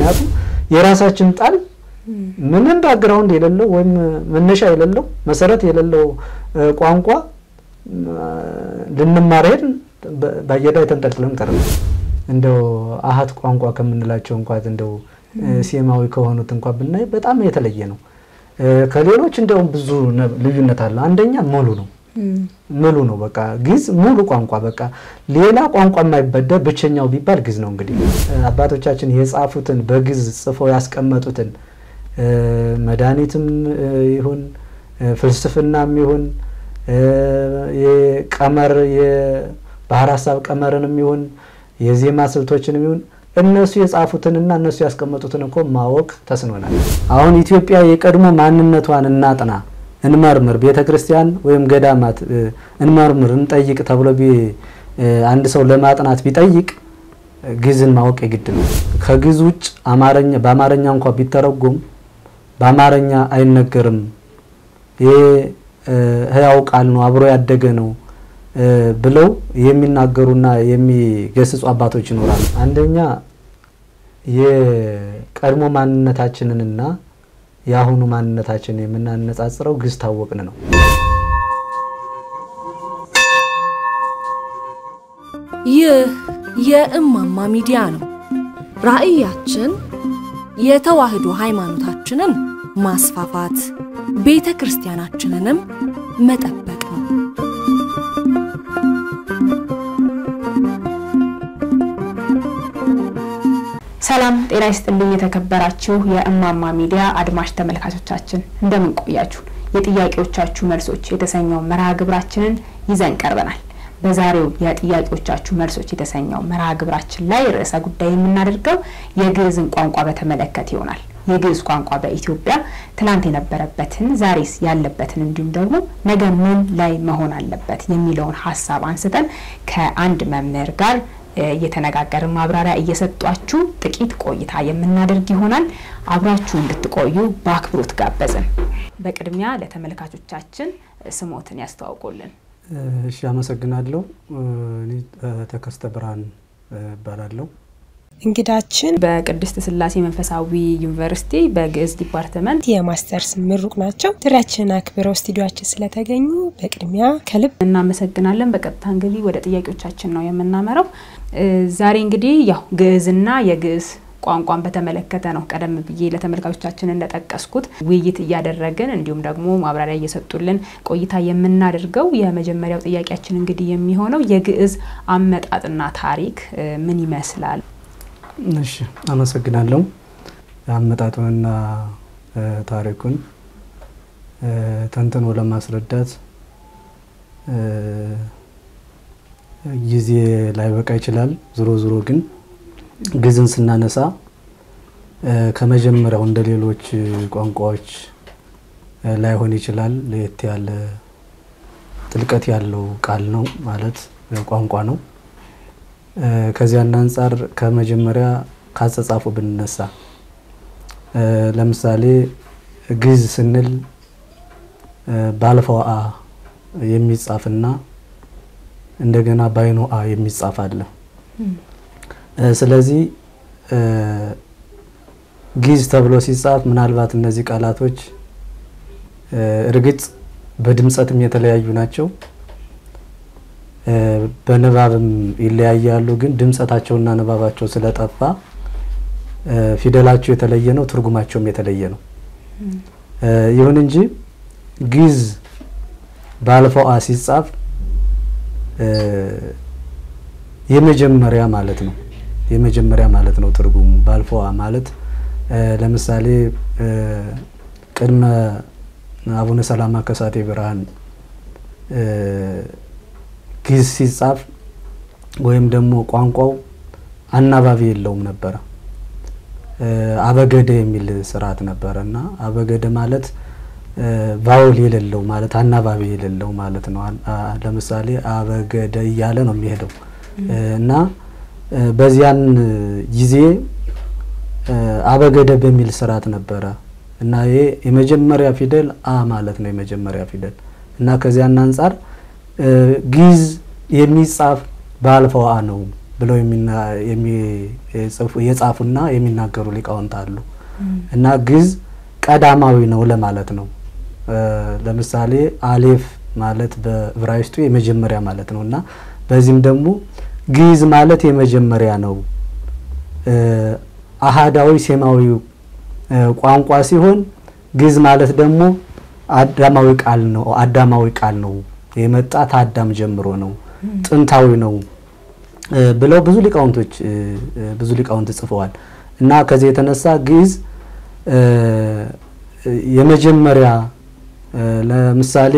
ምክንያቱም የራሳችን ጣል ምንም ባክግራውንድ የሌለው ወይም መነሻ የሌለው መሰረት የሌለው ቋንቋ ልንማር ሄድን፣ በአየር ላይ ተንጠልጥለን ቀረን። እንደው አሃት ቋንቋ ከምንላቸው እንኳን እንደው ሴማዊ ከሆኑት እንኳን ብናይ በጣም የተለየ ነው። ከሌሎች እንደውም ብዙ ልዩነት አለ። አንደኛ ሙሉ ነው ሙሉ ነው። በቃ ግዕዝ ሙሉ ቋንቋ በቃ ሌላ ቋንቋ የማይበደር ብቸኛው ቢባል ግዕዝ ነው። እንግዲህ አባቶቻችን የጻፉትን በግዕዝ ጽፈው ያስቀመጡትን መድኃኒትም ይሁን ፍልስፍናም ይሁን የቀመር የባህር ሀሳብ ቀመርንም ይሁን የዜማ ስልቶችንም ይሁን እነሱ የጻፉትንና እነሱ ያስቀመጡትን እኮ ማወቅ ተስኖናል። አሁን ኢትዮጵያ የቀድሞ ማንነቷን እናጥና እንመርምር፣ ቤተ ክርስቲያን ወይም ገዳማት እንመርምር፣ እንጠይቅ ተብሎ አንድ ሰው ለማጥናት ቢጠይቅ ግዕዝን ማወቅ የግድ ነው። ከግዕዝ ውጭ አማርኛ በአማርኛ እንኳ ቢተረጎም በአማርኛ አይነገርም። ይሄ ሕያው ቃል ነው፣ አብሮ ያደገ ነው ብለው የሚናገሩና የሚገስጹ አባቶች ይኖራሉ። አንደኛ የቀድሞ ማንነታችንንና የአሁኑ ማንነታችንን የምናነጻጽረው ግዕዝ ታወቅን ነው። ይህ የእማማ ሚዲያ ነው። ራዕያችን የተዋህዶ ሃይማኖታችንን ማስፋፋት፣ ቤተ ክርስቲያናችንንም መጠበቅ ነው። ሰላም ጤና ይስጥልኝ። የተከበራችሁ የእማማ ሚዲያ አድማጭ ተመልካቾቻችን እንደምን ቆያችሁ? የጥያቄዎቻችሁ መልሶች የተሰኘው መርሃ ግብራችንን ይዘን ቀርበናል። በዛሬው የጥያቄዎቻችሁ መልሶች የተሰኘው መርሃ ግብራችን ላይ ርዕሰ ጉዳይ የምናደርገው የግዕዝን ቋንቋ በተመለከተ ይሆናል። የግዕዝ ቋንቋ በኢትዮጵያ ትላንት የነበረበትን ዛሬስ ያለበትን እንዲሁም ደግሞ ነገ ምን ላይ መሆን አለበት የሚለውን ሀሳብ አንስተን ከአንድ መምህር ጋር እየተነጋገርን ማብራሪያ እየሰጧችሁ ጥቂት ቆይታ የምናደርግ ይሆናል። አብራችሁ እንድትቆዩ በአክብሮት ጋበዝን። በቅድሚያ ለተመልካቾቻችን ስሞትን ያስተዋውቁልን። እሺ፣ አመሰግናለሁ። እኔ ተከስተ ብርሃን እባላለሁ። እንግዳችን በቅድስት ስላሴ መንፈሳዊ ዩኒቨርሲቲ በግዕዝ ዲፓርትመንት የማስተርስ ምሩቅ ናቸው። ጥሪያችንን አክብረው ስቱዲዮችን ስለተገኙ በቅድሚያ ከልብ እናመሰግናለን። በቀጥታ እንግዲህ ወደ ጥያቄዎቻችን ነው የምናመራው። ዛሬ እንግዲህ ያው ግዕዝና የግዕዝ ቋንቋን በተመለከተ ነው ቀደም ብዬ ለተመልካቾቻችን እንደጠቀስኩት ውይይት እያደረግን እንዲሁም ደግሞ ማብራሪያ እየሰጡልን ቆይታ የምናደርገው። የመጀመሪያው ጥያቄያችን እንግዲህ የሚሆነው የግዕዝ አመጣጥና ታሪክ ምን ይመስላል? እሺ አመሰግናለሁ። አመጣጡንና ታሪኩን ተንትኖ ለማስረዳት ጊዜ ላይበቃ ይችላል። ዞሮ ዞሮ ግን ግዕዝን ስናነሳ ከመጀመሪያው እንደ ሌሎች ቋንቋዎች ላይሆን ይችላል። ለየት ያለ ጥልቀት ያለው ቃል ነው ማለት ቋንቋ ነው። ከዚያን አንጻር ከመጀመሪያ ካጸጻፉ ብንነሳ ለምሳሌ ግዕዝ ስንል ባለፈው አ የሚጻፍና እንደገና ባይኖ አ የሚጻፍ አለ። ስለዚህ ግዕዝ ተብሎ ሲጻፍ ምናልባት እነዚህ ቃላቶች እርግጥ በድምጸትም የተለያዩ ናቸው በንባብም ይለያያሉ። ግን ድምጸታቸውና ንባባቸው ስለጠፋ ፊደላቸው የተለየ ነው፣ ትርጉማቸውም የተለየ ነው። ይሁን እንጂ ግዕዝ ባለፈው አ ሲጻፍ የመጀመሪያ ማለት ነው። የመጀመሪያ ማለት ነው ትርጉሙ ባለፈው አ ማለት ለምሳሌ ቅድመ አቡነ ሰላማ ከሳቴ ብርሃን ግዕዝ ሲጻፍ ወይም ደግሞ ቋንቋው አናባቢ የለውም ነበረ። አበገደ የሚል ስርዓት ነበረ እና አበገደ ማለት ቫውል የሌለው ማለት አናባቢ የሌለው ማለት ነው። ለምሳሌ አበገደ እያለ ነው የሚሄደው እና በዚያን ጊዜ አበገደ በሚል ስርዓት ነበረ እና ይሄ የመጀመሪያ ፊደል አ ማለት ነው የመጀመሪያ ፊደል እና ከዚያን አንጻር ግዕዝ የሚጻፍ በአልፈው አ ነው ብለው የጻፉና የሚናገሩ ሊቃውንት አሉ እና ግዕዝ ቀዳማዊ ነው ለማለት ነው። ለምሳሌ አሌፍ ማለት በዕብራይስጡ የመጀመሪያ ማለት ነው እና በዚህም ደግሞ ግዕዝ ማለት የመጀመሪያ ነው። አሃዳዊ ሴማዊ ቋንቋ ሲሆን ግዕዝ ማለት ደግሞ አዳማዊ ቃል ነው። አዳማዊ ቃል ነው የመጣ ታዳም ጀምሮ ነው፣ ጥንታዊ ነው ብለው ብዙ ሊቃውንቶች ብዙ ሊቃውንት ጽፈዋል እና ከዚህ የተነሳ ግዕዝ የመጀመሪያ ለምሳሌ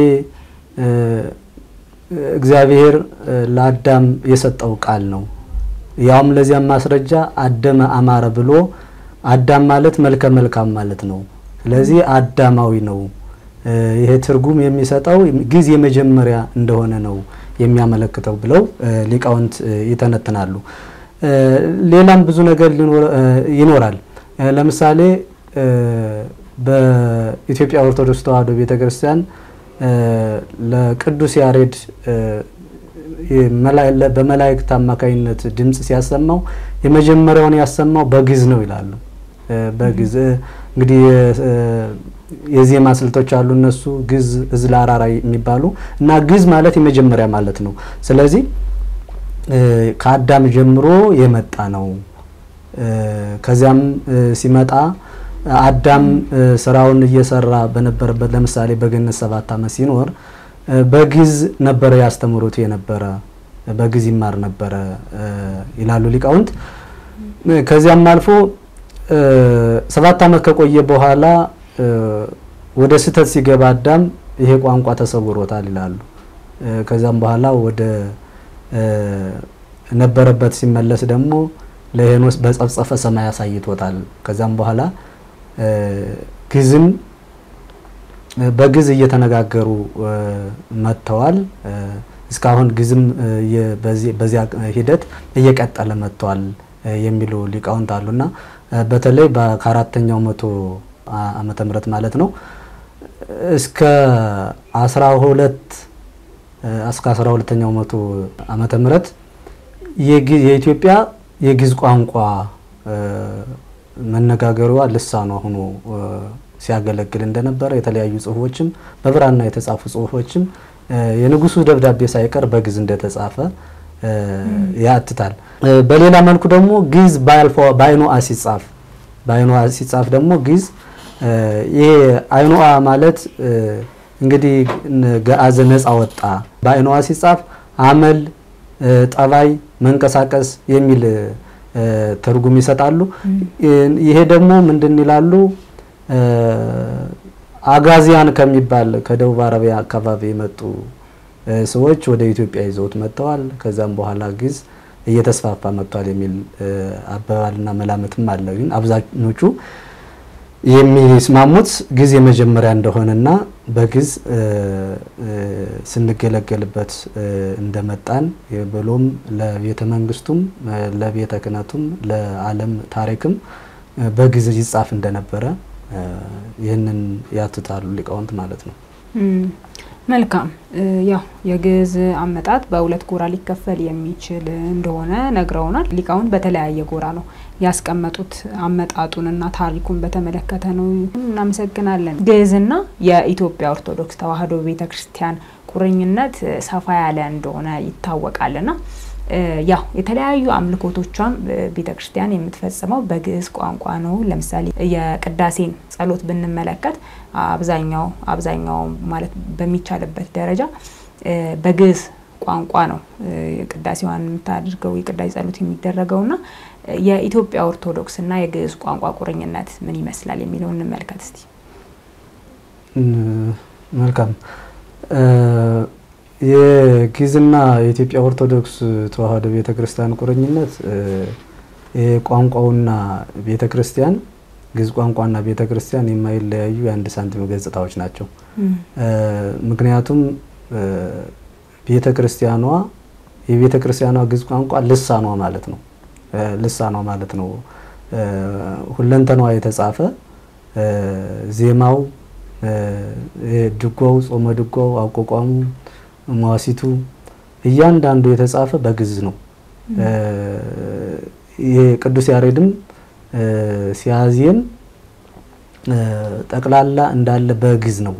እግዚአብሔር ለአዳም የሰጠው ቃል ነው። ያውም ለዚያም ማስረጃ አደመ አማረ ብሎ አዳም ማለት መልከ መልካም ማለት ነው። ስለዚህ አዳማዊ ነው። ይሄ ትርጉም የሚሰጠው ግዕዝ የመጀመሪያ እንደሆነ ነው የሚያመለክተው ብለው ሊቃውንት ይተነትናሉ። ሌላም ብዙ ነገር ይኖራል። ለምሳሌ በኢትዮጵያ ኦርቶዶክስ ተዋሕዶ ቤተ ክርስቲያን ለቅዱስ ያሬድ በመላእክት አማካኝነት ድምፅ ሲያሰማው የመጀመሪያውን ያሰማው በግዕዝ ነው ይላሉ። በግዕዝ እንግዲህ የዜማ ስልቶች አሉ እነሱ ግዕዝ፣ ዕዝል፣ አራራይ የሚባሉ እና ግዕዝ ማለት የመጀመሪያ ማለት ነው። ስለዚህ ከአዳም ጀምሮ የመጣ ነው። ከዚያም ሲመጣ አዳም ስራውን እየሰራ በነበረበት ለምሳሌ በገነት ሰባት ዓመት ሲኖር በግዕዝ ነበረ ያስተምሩት የነበረ በግዕዝ ይማር ነበረ ይላሉ ሊቃውንት። ከዚያም አልፎ ሰባት ዓመት ከቆየ በኋላ ወደ ስህተት ሲገባ አዳም ይሄ ቋንቋ ተሰውሮታል ይላሉ። ከዚያም በኋላ ወደ ነበረበት ሲመለስ ደግሞ ለሄኖስ በጸፍጸፈ ሰማይ አሳይቶታል። ከዚያም በኋላ ግዕዝን በግዕዝ እየተነጋገሩ መጥተዋል። እስካሁን ግዕዝም በዚያ ሂደት እየቀጠለ መጥተዋል የሚሉ ሊቃውንት አሉና በተለይ ከአራተኛው መቶ ዓመተ ምህረት ማለት ነው እስከ አስራ ሁለት እስከ አስራ ሁለተኛው መቶ ዓመተ ምህረት የኢትዮጵያ የግዕዝ ቋንቋ መነጋገሪዋ ልሳኗ ሆኖ ሲያገለግል እንደነበረ የተለያዩ ጽሁፎችም በብራና የተጻፉ ጽሁፎችም የንጉሱ ደብዳቤ ሳይቀር በግዕዝ እንደተጻፈ ያትታል። በሌላ መልኩ ደግሞ ግዕዝ በአይኑ አ ሲጻፍ በአይኑ አ ሲጻፍ ደግሞ ግዕዝ ይሄ አይኑ አ ማለት እንግዲህ ገአዘ ነፃ ወጣ። በአይኑ አ ሲጻፍ አመል፣ ጠባይ፣ መንቀሳቀስ የሚል ትርጉም ይሰጣሉ። ይሄ ደግሞ ምንድን ይላሉ? አጋዚያን ከሚባል ከደቡብ አረቢያ አካባቢ የመጡ ሰዎች ወደ ኢትዮጵያ ይዘውት መጥተዋል። ከዛም በኋላ ግዕዝ እየተስፋፋ መጥቷል የሚል አባባልና መላምትም አለ። ግን አብዛኞቹ የሚስማሙት ግዕዝ የመጀመሪያ እንደሆነና በግዕዝ ስንገለገልበት እንደመጣን ብሎም ለቤተ መንግስቱም ለቤተ ክህነቱም ለዓለም ታሪክም በግዕዝ ይጻፍ እንደነበረ ይህንን ያትታሉ ሊቃውንት ማለት ነው። መልካም ያው የግዕዝ አመጣጥ በሁለት ጎራ ሊከፈል የሚችል እንደሆነ ነግረውናል። ሊቃውንት በተለያየ ጎራ ነው ያስቀመጡት አመጣጡንና ታሪኩን በተመለከተ ነው። እናመሰግናለን። ግዕዝና የኢትዮጵያ ኦርቶዶክስ ተዋሕዶ ቤተ ክርስቲያን ቁርኝነት ሰፋ ያለ እንደሆነ ይታወቃልና ያው የተለያዩ አምልኮቶቿን ቤተ ክርስቲያን የምትፈጽመው በግዕዝ ቋንቋ ነው። ለምሳሌ የቅዳሴን ጸሎት ብንመለከት አብዛኛው አብዛኛው ማለት በሚቻልበት ደረጃ በግዕዝ ቋንቋ ነው ቅዳሴዋን የምታደርገው የቅዳሴ ጸሎት የሚደረገውና የኢትዮጵያ ኦርቶዶክስና የግዕዝ ቋንቋ ቁርኝነት ምን ይመስላል የሚለው እንመልከት እስቲ። መልካም የግዕዝና የኢትዮጵያ ኦርቶዶክስ ተዋሕዶ ቤተ ክርስቲያን ቁርኝነት ቋንቋውና ቤተ ክርስቲያን ግዕዝ ቋንቋና ቤተ ክርስቲያን የማይለያዩ የአንድ ሳንቲም ገጽታዎች ናቸው። ምክንያቱም ቤተ ክርስቲያኗ የቤተ ክርስቲያኗ ግዕዝ ቋንቋ ልሳኗ ማለት ነው። ልሳኗ ማለት ነው። ሁለንተኗ የተጻፈ ዜማው፣ ድጓው፣ ጾመ ድጓው፣ አቋቋሙ፣ መዋሲቱ እያንዳንዱ የተጻፈ በግዕዝ ነው። ይሄ ቅዱስ ያሬድም ሲያዜም ጠቅላላ እንዳለ በግዕዝ ነው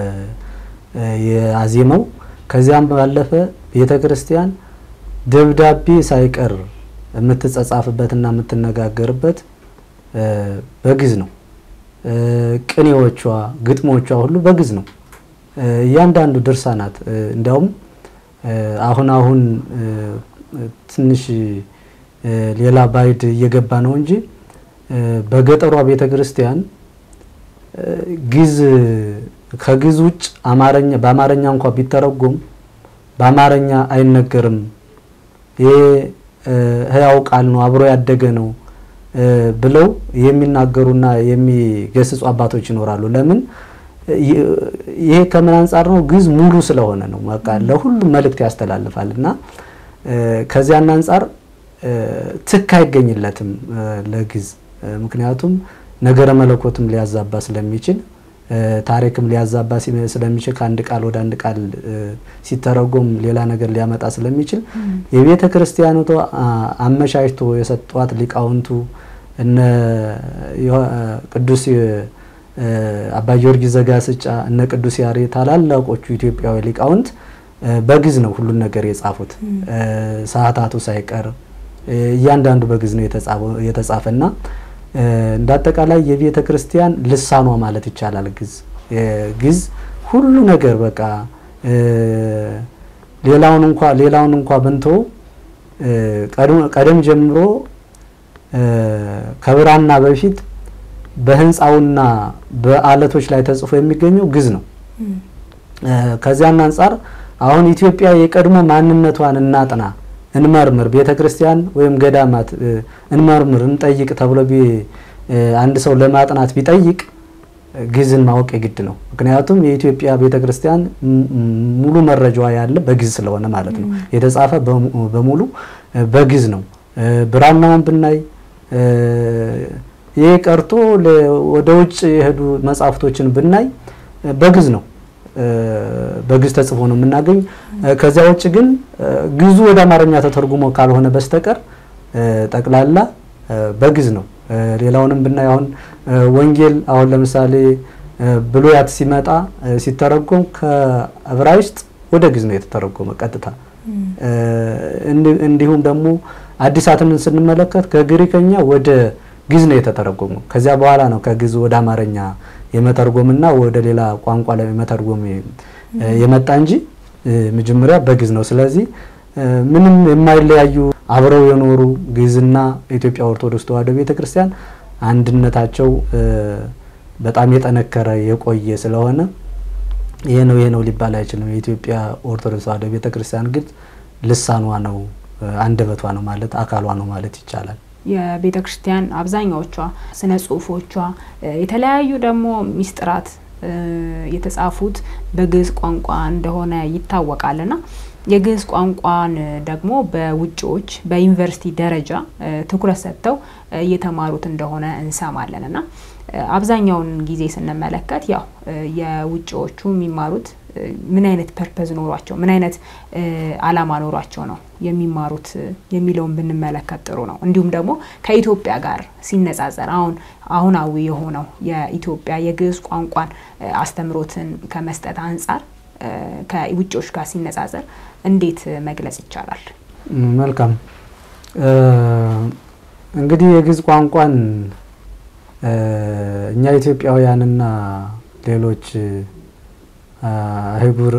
የአዜመው። ከዚያም ባለፈ ቤተ ክርስቲያን ደብዳቤ ሳይቀር የምትጸጻፍበትና የምትነጋገርበት በግዕዝ ነው። ቅኔዎቿ፣ ግጥሞቿ ሁሉ በግዕዝ ነው። እያንዳንዱ ድርሳናት እንዲያውም አሁን አሁን ትንሽ ሌላ ባይድ እየገባ ነው እንጂ በገጠሯ ቤተ ክርስቲያን ግዕዝ ከግዕዝ ውጭ አማርኛ በአማርኛ እንኳ ቢተረጎም በአማርኛ አይነገርም። ይሄ ሕያው ቃል ነው፣ አብሮ ያደገ ነው ብለው የሚናገሩና የሚገስጹ አባቶች ይኖራሉ። ለምን? ይሄ ከምን አንጻር ነው? ግዕዝ ሙሉ ስለሆነ ነው። በቃ ለሁሉም መልእክት ያስተላልፋል እና ከዚያን አንጻር ትክ አይገኝለትም ለግዕዝ ምክንያቱም ነገረ መለኮትም ሊያዛባ ስለሚችል ታሪክም ሊያዛባ ስለሚችል ከአንድ ቃል ወደ አንድ ቃል ሲተረጎም ሌላ ነገር ሊያመጣ ስለሚችል የቤተ ክርስቲያኒቷ አመቻችቶ የሰጧት ሊቃውንቱ እነ ቅዱስ አባ ጊዮርጊስ ዘጋስጫ እነ ቅዱስ ያሬድ ታላላቆቹ ኢትዮጵያዊ ሊቃውንት በግዕዝ ነው ሁሉን ነገር የጻፉት። ሰዓታቱ ሳይቀር እያንዳንዱ በግዕዝ ነው የተጻፈና እንደ አጠቃላይ የቤተ ክርስቲያን ልሳኗ ማለት ይቻላል። ግዕዝ ግዕዝ ሁሉ ነገር በቃ ሌላውን እንኳ ሌላውን እንኳ ብንቶ ቀደም ጀምሮ ከብራና በፊት በህንፃውና በአለቶች ላይ ተጽፎ የሚገኘው ግዕዝ ነው። ከዚያን አንጻር አሁን ኢትዮጵያ የቀድሞ ማንነቷን እናጥና እንመርምር፣ ቤተ ክርስቲያን ወይም ገዳማት እንመርምር፣ እንጠይቅ ተብሎ አንድ ሰው ለማጥናት ቢጠይቅ ግዕዝን ማወቅ የግድ ነው። ምክንያቱም የኢትዮጵያ ቤተ ክርስቲያን ሙሉ መረጃዋ ያለ በግዕዝ ስለሆነ ማለት ነው። የተጻፈ በሙሉ በግዕዝ ነው። ብራናውን ብናይ ይህ ቀርቶ ወደ ውጭ የሄዱ መጽሐፍቶችን ብናይ በግዕዝ ነው በግዕዝ ተጽፎ ነው የምናገኝ። ከዚያ ውጭ ግን ግዕዙ ወደ አማርኛ ተተርጉሞ ካልሆነ በስተቀር ጠቅላላ በግዕዝ ነው። ሌላውንም ብናይ አሁን ወንጌል አሁን ለምሳሌ ብሉያት ሲመጣ ሲተረጎም ከዕብራይስጥ ወደ ግዕዝ ነው የተተረጎመ ቀጥታ። እንዲሁም ደግሞ አዲሳትን ስንመለከት ከግሪከኛ ወደ ግዕዝ ነው የተተረጎመው። ከዚያ በኋላ ነው ከግዕዝ ወደ አማርኛ የመተርጎምና ወደ ሌላ ቋንቋ ላይ መተርጎም የመጣ እንጂ መጀመሪያ በግዕዝ ነው። ስለዚህ ምንም የማይለያዩ አብረው የኖሩ ግዕዝና ኢትዮጵያ ኦርቶዶክስ ተዋሕዶ ቤተክርስቲያን አንድነታቸው በጣም የጠነከረ የቆየ ስለሆነ ይሄ ነው ይሄ ነው ሊባል አይችልም። የኢትዮጵያ ኦርቶዶክስ ተዋሕዶ ቤተክርስቲያን ግን ልሳኗ ነው፣ አንደበቷ ነው ማለት አካሏ ነው ማለት ይቻላል። የቤተ ክርስቲያን አብዛኛዎቿ ስነ ጽሁፎቿ የተለያዩ ደግሞ ሚስጥራት የተጻፉት በግዕዝ ቋንቋ እንደሆነ ይታወቃልና የግዕዝ ቋንቋን ደግሞ በውጭዎች በዩኒቨርሲቲ ደረጃ ትኩረት ሰጥተው እየተማሩት እንደሆነ እንሰማለን እና አብዛኛውን ጊዜ ስንመለከት ያው የውጭዎቹ የሚማሩት ምን አይነት ፐርፐዝ ኖሯቸው ምን አይነት አላማ ኖሯቸው ነው የሚማሩት የሚለውን ብንመለከት ጥሩ ነው። እንዲሁም ደግሞ ከኢትዮጵያ ጋር ሲነጻጸር አሁን አሁናዊ የሆነው የኢትዮጵያ የግዕዝ ቋንቋን አስተምሮትን ከመስጠት አንጻር ከውጭዎች ጋር ሲነጻጸር እንዴት መግለጽ ይቻላል? መልካም እንግዲህ የግዕዝ ቋንቋን እኛ ኢትዮጵያውያንና ሌሎች አህጉር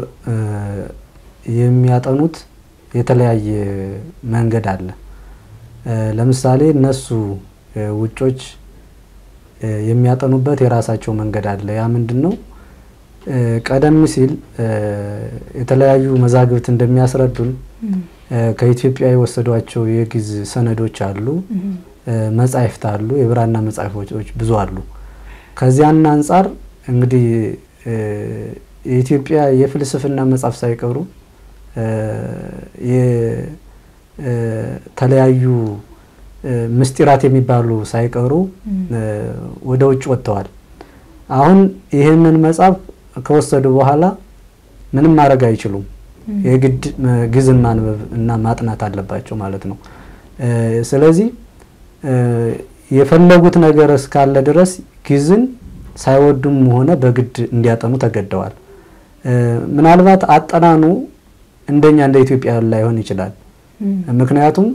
የሚያጠኑት የተለያየ መንገድ አለ። ለምሳሌ እነሱ ውጮች የሚያጠኑበት የራሳቸው መንገድ አለ። ያ ምንድን ነው? ቀደም ሲል የተለያዩ መዛግብት እንደሚያስረዱን ከኢትዮጵያ የወሰዷቸው የግዕዝ ሰነዶች አሉ፣ መጻሕፍት አሉ፣ የብራና መጻሕፍቶች ብዙ አሉ። ከዚያን አንጻር እንግዲህ የኢትዮጵያ የፍልስፍና መጽሐፍ ሳይቀሩ የተለያዩ ምስጢራት የሚባሉ ሳይቀሩ ወደ ውጭ ወጥተዋል። አሁን ይህንን መጽሐፍ ከወሰዱ በኋላ ምንም ማድረግ አይችሉም። የግድ ግዕዝን ማንበብ እና ማጥናት አለባቸው ማለት ነው። ስለዚህ የፈለጉት ነገር እስካለ ድረስ ግዕዝን ሳይወዱም ሆነ በግድ እንዲያጠኑ ተገደዋል። ምናልባት አጠናኑ እንደኛ እንደ ኢትዮጵያ ላይሆን ይችላል። ምክንያቱም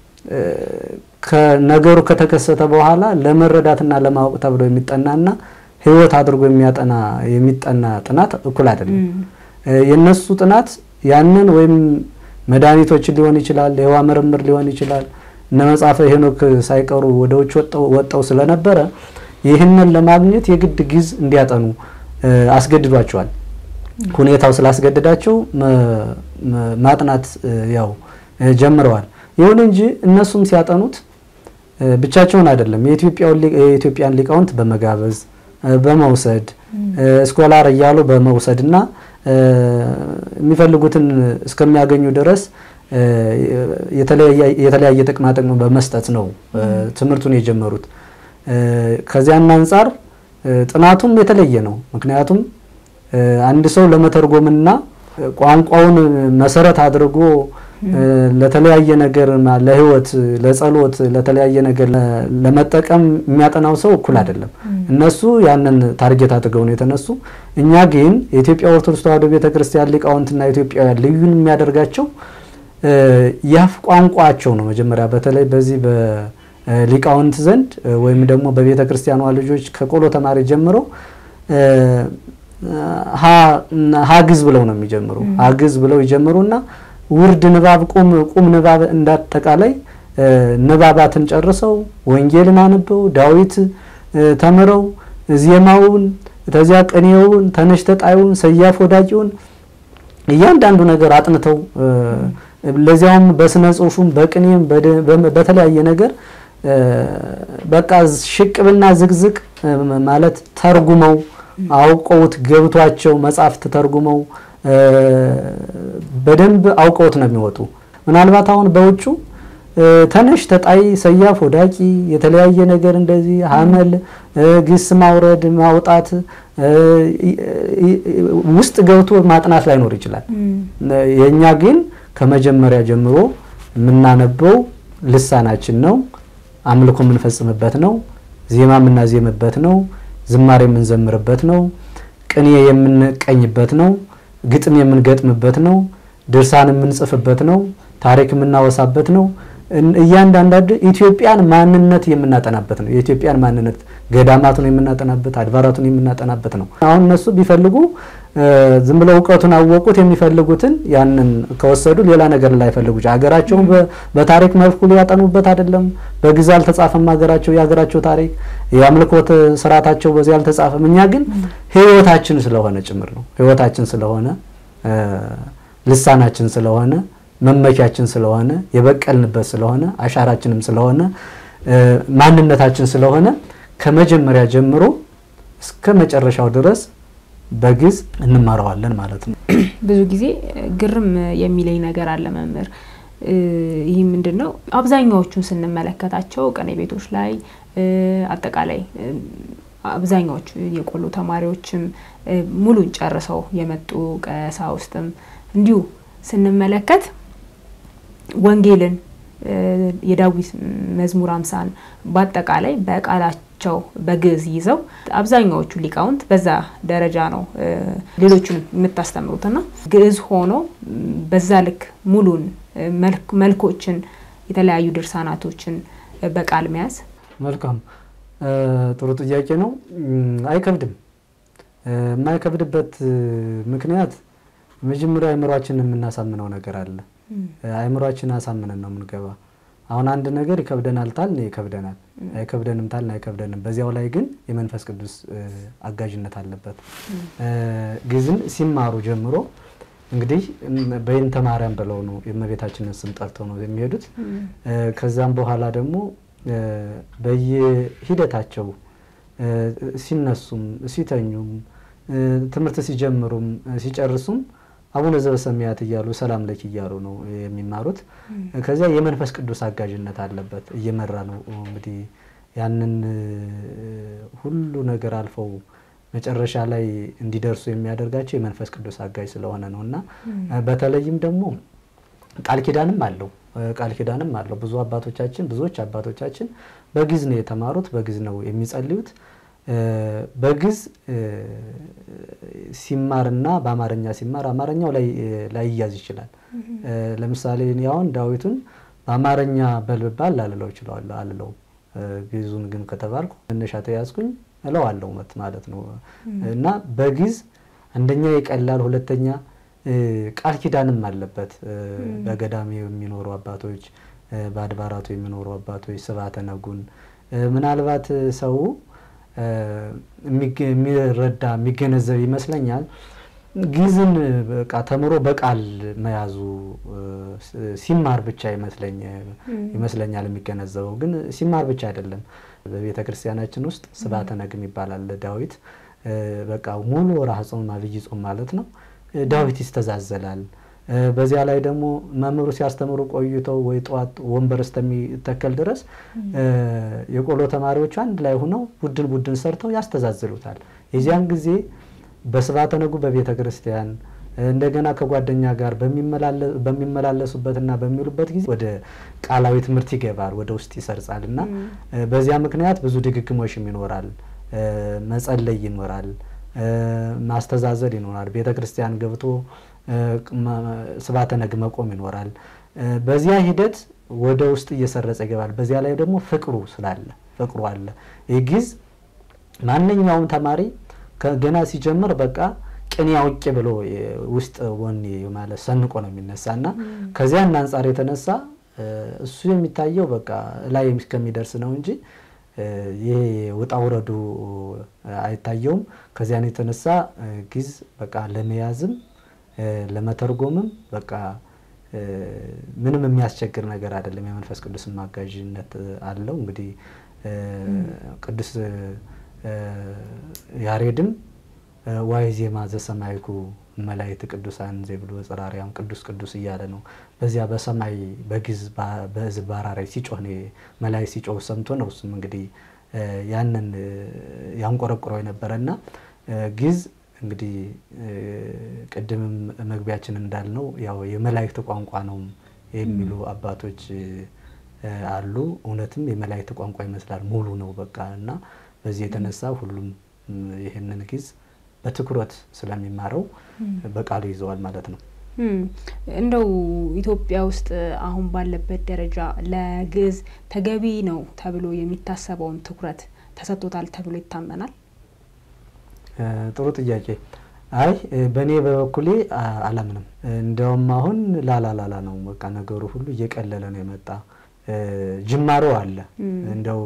ከነገሩ ከተከሰተ በኋላ ለመረዳትና ለማወቅ ተብሎ የሚጠናና ሕይወት አድርጎ የሚያጠና የሚጠና ጥናት እኩል አይደለም። የነሱ ጥናት ያንን ወይም መድኃኒቶችን ሊሆን ይችላል፣ የህዋ ምርምር ሊሆን ይችላል። እነ መጽሐፈ ሄኖክ ሳይቀሩ ወደ ውጭ ወጠው ስለነበረ ይህንን ለማግኘት የግድ ግዕዝ እንዲያጠኑ አስገድዷቸዋል። ሁኔታው ስላስገድዳቸው ማጥናት ያው ጀምረዋል። ይሁን እንጂ እነሱም ሲያጠኑት ብቻቸውን አይደለም። የኢትዮጵያን ሊቃውንት በመጋበዝ በመውሰድ ስኮላር እያሉ በመውሰድ እና የሚፈልጉትን እስከሚያገኙ ድረስ የተለያየ ጥቅማ ጥቅም በመስጠት ነው ትምህርቱን የጀመሩት። ከዚያን አንጻር ጥናቱም የተለየ ነው። ምክንያቱም አንድ ሰው ለመተርጎምና ቋንቋውን መሰረት አድርጎ ለተለያየ ነገር ለሕይወት፣ ለጸሎት፣ ለተለያየ ነገር ለመጠቀም የሚያጠናው ሰው እኩል አይደለም። እነሱ ያንን ታርጌት አድርገው ነው የተነሱ። እኛ ግን የኢትዮጵያ ኦርቶዶክስ ተዋሕዶ ቤተክርስቲያን ሊቃውንትና ኢትዮጵያውያን ልዩን የሚያደርጋቸው የአፍ ቋንቋቸው ነው። መጀመሪያ በተለይ በዚህ በሊቃውንት ዘንድ ወይም ደግሞ በቤተ ክርስቲያኗ ልጆች ከቆሎ ተማሪ ጀምረው ሀግዝ ብለው ነው የሚጀምሩ። ሀግዝ ብለው ይጀምሩና ውርድ ንባብ፣ ቁም ቁም ንባብ እንዳጠቃላይ ንባባትን ጨርሰው ወንጌልን አንበው ዳዊት ተምረው ዜማውን ተዚያ ቅኔውን ተነሽ ተጣዩን ሰያፍ ወዳቂውን እያንዳንዱ ነገር አጥንተው ለዚያውም በስነ ጽሁፉም በቅኔም በተለያየ ነገር በቃ ሽቅብና ዝግዝቅ ማለት ተርጉመው አውቀውት ገብቷቸው መጽሐፍት ተርጉመው በደንብ አውቀውት ነው የሚወጡ። ምናልባት አሁን በውጩ ተነሽ ተጣይ ሰያፍ ወዳቂ የተለያየ ነገር እንደዚህ ሀመል ግስ ማውረድ ማውጣት ውስጥ ገብቶ ማጥናት ላይኖር ይችላል። የእኛ ግን ከመጀመሪያ ጀምሮ የምናነበው ልሳናችን ነው። አምልኮ የምንፈጽምበት ነው። ዜማ የምናዜምበት ነው። ዝማሬ የምንዘምርበት ነው። ቅኔ የምንቀኝበት ነው። ግጥም የምንገጥምበት ነው። ድርሳን የምንጽፍበት ነው። ታሪክ የምናወሳበት ነው። እያንዳንዳንዱ ኢትዮጵያን ማንነት የምናጠናበት ነው። የኢትዮጵያን ማንነት ገዳማቱን የምናጠናበት፣ አድባራቱን የምናጠናበት ነው። አሁን እነሱ ቢፈልጉ ዝም ብለው እውቀቱን አወቁት የሚፈልጉትን ያንን ከወሰዱ ሌላ ነገር ላይፈልጉ ሀገራቸውን በታሪክ መልኩ ሊያጠኑበት አይደለም። በግዕዝ አልተጻፈም ሀገራቸው የሀገራቸው ታሪክ የአምልኮት ስርዓታቸው በዚህ አልተጻፈም። እኛ ግን ሕይወታችን ስለሆነ ጭምር ነው ሕይወታችን ስለሆነ ልሳናችን ስለሆነ መመኪያችን ስለሆነ የበቀልንበት ስለሆነ አሻራችንም ስለሆነ ማንነታችን ስለሆነ ከመጀመሪያ ጀምሮ እስከ መጨረሻው ድረስ በግዕዝ እንማረዋለን ማለት ነው። ብዙ ጊዜ ግርም የሚለኝ ነገር አለ መምህር። ይህ ምንድን ነው? አብዛኛዎቹን ስንመለከታቸው ቅኔ ቤቶች ላይ አጠቃላይ አብዛኛዎቹ የቆሎ ተማሪዎችም ሙሉን ጨርሰው የመጡ ቀሳውስትም እንዲሁ ስንመለከት ወንጌልን የዳዊት መዝሙር አምሳን በአጠቃላይ በቃላቸው በግዕዝ ይዘው አብዛኛዎቹ ሊቃውንት በዛ ደረጃ ነው ሌሎቹን የምታስተምሩትና ግዕዝ ሆኖ በዛ ልክ ሙሉን መልኮችን የተለያዩ ድርሳናቶችን በቃል መያዝ መልካም ጥሩ ጥያቄ ነው። አይከብድም። የማይከብድበት ምክንያት መጀመሪያ አእምሯችንን የምናሳምነው ነገር አለ። አእምሯችን አሳምነን ነው የምንገባ። አሁን አንድ ነገር ይከብደናል ታልን ይከብደናል፣ አይከብደንም ታልን አይከብደንም። በዚያው ላይ ግን የመንፈስ ቅዱስ አጋዥነት አለበት። ግዕዝን ሲማሩ ጀምሮ እንግዲህ በይንተ ማርያም ብለው ነው የእመቤታችንን ስም ጠርተው ነው የሚሄዱት። ከዛም በኋላ ደግሞ በየሂደታቸው ሲነሱም ሲተኙም ትምህርት ሲጀምሩም ሲጨርሱም አቡነ ዘበሰማያት እያሉ ሰላም ለኪ እያሉ ነው የሚማሩት። ከዚያ የመንፈስ ቅዱስ አጋዥነት አለበት እየመራ ነው እንግዲህ ያንን ሁሉ ነገር አልፈው መጨረሻ ላይ እንዲደርሱ የሚያደርጋቸው የመንፈስ ቅዱስ አጋዥ ስለሆነ ነው እና በተለይም ደግሞ ቃል ኪዳንም አለው ቃል ኪዳንም አለው። ብዙ አባቶቻችን ብዙዎች አባቶቻችን በግዕዝ ነው የተማሩት፣ በግዕዝ ነው የሚጸልዩት። በግዕዝ ሲማርና በአማርኛ ሲማር አማርኛው ላይ ላይያዝ ይችላል። ለምሳሌ እኔ አሁን ዳዊቱን በአማርኛ በልባል ላልለው እችላለሁ አልለውም። ግዕዙን ግን ከተባልኩ መነሻ ተያዝኩኝ እለዋለሁ ማለት ነው እና በግዕዝ አንደኛ ይቀላል፣ ሁለተኛ ቃል ኪዳንም አለበት። በገዳም የሚኖሩ አባቶች፣ በአድባራቱ የሚኖሩ አባቶች ስብሐተ ነጉን ምናልባት ሰው የሚረዳ የሚገነዘብ ይመስለኛል። ግዕዝን በቃ ተምሮ በቃል መያዙ ሲማር ብቻ ይመስለኛል የሚገነዘበው። ግን ሲማር ብቻ አይደለም። በቤተ ክርስቲያናችን ውስጥ ስብሐተ ነግም ይባላል። ዳዊት በቃ ሙሉ ወርኃ ጾም አብይ ጾም ማለት ነው። ዳዊት ይስተዛዘላል። በዚያ ላይ ደግሞ መምህሩ ሲያስተምሩ ቆይተው ወይ ጠዋት ወንበር እስከሚተከል ድረስ የቆሎ ተማሪዎቹ አንድ ላይ ሆነው ቡድን ቡድን ሰርተው ያስተዛዝሉታል። የዚያን ጊዜ በስብሐተ ነጉ በቤተ ክርስቲያን እንደገና ከጓደኛ ጋር በሚመላለሱበትና በሚውሉበት ጊዜ ወደ ቃላዊ ትምህርት ይገባል፣ ወደ ውስጥ ይሰርጻል እና በዚያ ምክንያት ብዙ ድግግሞሽም ይኖራል፣ መጸለይ ይኖራል፣ ማስተዛዘል ይኖራል። ቤተ ክርስቲያን ገብቶ ስብሐተ ነግ መቆም ይኖራል። በዚያ ሂደት ወደ ውስጥ እየሰረጸ ይገባል። በዚያ ላይ ደግሞ ፍቅሩ ስላለ ፍቅሩ አለ። ይህ ግዕዝ ማንኛውም ተማሪ ገና ሲጀምር በቃ ቅኔ አውቄ ብሎ ውስጥ ወኔ ማለት ሰንቆ ነው የሚነሳ እና ከዚያን አንጻር የተነሳ እሱ የሚታየው በቃ ላይ እስከሚደርስ ነው እንጂ ይሄ ውጣ ውረዱ አይታየውም። ከዚያን የተነሳ ግዕዝ በቃ ለመያዝም ለመተርጎምም በቃ ምንም የሚያስቸግር ነገር አይደለም። የመንፈስ ቅዱስ ማጋዥነት አለው። እንግዲህ ቅዱስ ያሬድም ዋይ ዜማ ዘሰማይኩ መላእክት ቅዱሳን ዘይብሉ ጽራሪያም ቅዱስ ቅዱስ እያለ ነው። በዚያ በሰማይ በግዕዝ በሕዝብ ባራራይ ሲጮህ ነው መላእክት ሲጮህ ሰምቶ ነው እሱም እንግዲህ ያንን ያንቆረቁረው የነበረና ግዕዝ እንግዲህ ቅድምም መግቢያችን እንዳልነው ያው የመላእክት ቋንቋ ነው የሚሉ አባቶች አሉ። እውነትም የመላእክት ቋንቋ ይመስላል፣ ሙሉ ነው በቃ እና በዚህ የተነሳ ሁሉም ይህንን ግዕዝ በትኩረት ስለሚማረው በቃሉ ይዘዋል ማለት ነው። እንደው ኢትዮጵያ ውስጥ አሁን ባለበት ደረጃ ለግዕዝ ተገቢ ነው ተብሎ የሚታሰበውን ትኩረት ተሰጥቶታል ተብሎ ይታመናል? ጥሩ ጥያቄ። አይ በእኔ በበኩሌ አላምንም። እንዲያውም አሁን ላላላላ ነው በቃ ነገሩ ሁሉ እየቀለለ ነው የመጣ ጅማሮ አለ። እንደው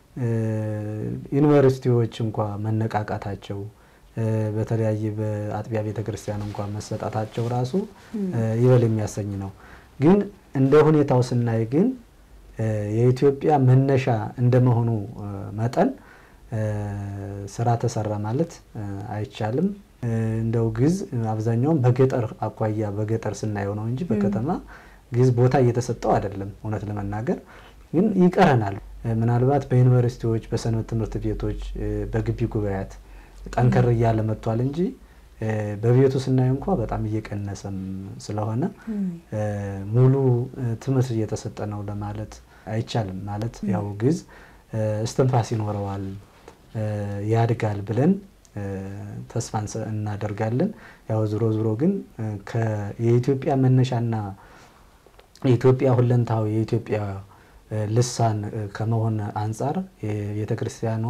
ዩኒቨርሲቲዎች እንኳ መነቃቃታቸው በተለያየ በአጥቢያ ቤተ ክርስቲያን እንኳ መሰጣታቸው ራሱ ይበል የሚያሰኝ ነው። ግን እንደ ሁኔታው ስናይ ግን የኢትዮጵያ መነሻ እንደመሆኑ መጠን ስራ ተሰራ ማለት አይቻልም። እንደው ግዕዝ አብዛኛውን በገጠር አኳያ በገጠር ስናየው ነው እንጂ በከተማ ግዕዝ ቦታ እየተሰጠው አይደለም። እውነት ለመናገር ግን ይቀረናል። ምናልባት በዩኒቨርሲቲዎች፣ በሰንበት ትምህርት ቤቶች፣ በግቢ ጉባኤያት ጠንከር እያለ መጥቷል እንጂ በቤቱ ስናየው እንኳ በጣም እየቀነሰም ስለሆነ ሙሉ ትምህርት እየተሰጠ ነው ለማለት አይቻልም። ማለት ያው ግዕዝ እስትንፋስ ይኖረዋል ያድጋል ብለን ተስፋ እናደርጋለን። ያው ዝሮ ዝሮ ግን የኢትዮጵያ መነሻና የኢትዮጵያ ሁለንታዊ የኢትዮጵያ ልሳን ከመሆን አንጻር የቤተ ክርስቲያኗ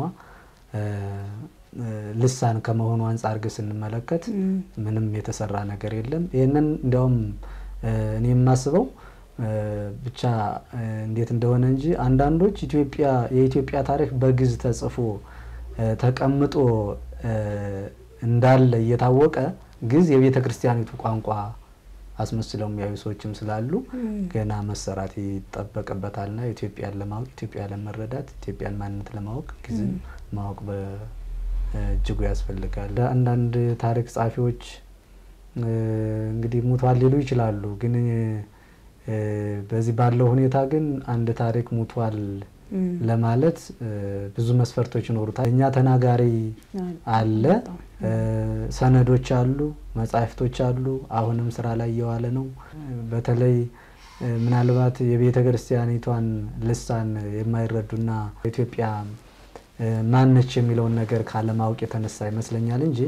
ልሳን ከመሆኑ አንጻር ግን ስንመለከት ምንም የተሰራ ነገር የለም። ይህንን እንዲያውም እኔ የማስበው ብቻ እንዴት እንደሆነ እንጂ አንዳንዶች ኢትዮጵያ የኢትዮጵያ ታሪክ በግዕዝ ተጽፎ ተቀምጦ እንዳለ እየታወቀ ግዕዝ የቤተ ክርስቲያኒቱ ቋንቋ አስመስለው የሚያዩ ሰዎችም ስላሉ ገና መሰራት ይጠበቅበታልና ኢትዮጵያን ለማወቅ ኢትዮጵያን ለመረዳት ኢትዮጵያን ማንነት ለማወቅ ግዕዝን ማወቅ በእጅጉ ያስፈልጋል። አንዳንድ ታሪክ ጸሐፊዎች እንግዲህ ሙቷል ሊሉ ይችላሉ። ግን በዚህ ባለው ሁኔታ ግን አንድ ታሪክ ሙቷል ለማለት ብዙ መስፈርቶች ይኖሩታል። እኛ ተናጋሪ አለ፣ ሰነዶች አሉ፣ መጻሕፍቶች አሉ። አሁንም ስራ ላይ እየዋለ ነው። በተለይ ምናልባት የቤተ ክርስቲያኒቷን ልሳን የማይረዱና ኢትዮጵያ ማነች የሚለውን ነገር ካለማወቅ የተነሳ ይመስለኛል እንጂ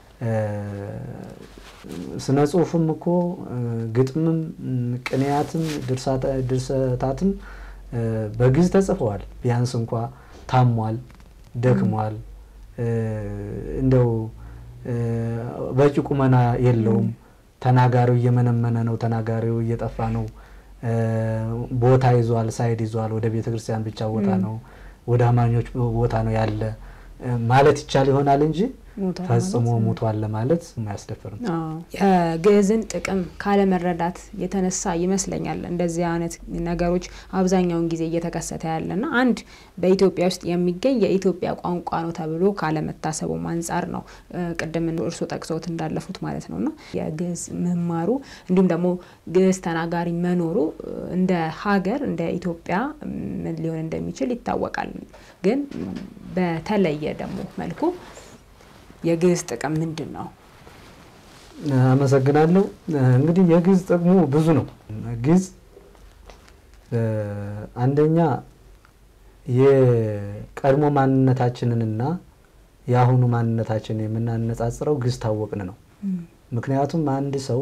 ስነ ጽሁፉም እኮ ግጥምም፣ ቅኔያትም፣ ድርሰታትም በግዕዝ ተጽፈዋል። ቢያንስ እንኳ ታሟል፣ ደክሟል፣ እንደው በቂ ቁመና የለውም። ተናጋሪው እየመነመነ ነው። ተናጋሪው እየጠፋ ነው። ቦታ ይዟል፣ ሳይድ ይዟል። ወደ ቤተ ክርስቲያን ብቻ ቦታ ነው፣ ወደ አማኞች ቦታ ነው ያለ ማለት ይቻል ይሆናል እንጂ ፈጽሞ ሙቷል ለማለት የማያስደፍር ነው። የግዕዝን ጥቅም ካለመረዳት የተነሳ ይመስለኛል እንደዚህ አይነት ነገሮች አብዛኛውን ጊዜ እየተከሰተ ያለና አንድ በኢትዮጵያ ውስጥ የሚገኝ የኢትዮጵያ ቋንቋ ነው ተብሎ ካለመታሰቡም አንጻር ነው። ቅድም እርሶ ጠቅሰውት እንዳለፉት ማለት ነውና የግዕዝ መማሩ እንዲሁም ደግሞ ግዕዝ ተናጋሪ መኖሩ እንደ ሀገር እንደ ኢትዮጵያ ምን ሊሆን እንደሚችል ይታወቃል። ግን በተለየ ደግሞ መልኩ የግዕዝ ጥቅም ምንድን ነው? አመሰግናለሁ። እንግዲህ የግዕዝ ጥቅሙ ብዙ ነው። ግዕዝ አንደኛ የቀድሞ ማንነታችንንና የአሁኑ ማንነታችንን የምናነጻጽረው ግዕዝ ታወቅን ነው። ምክንያቱም አንድ ሰው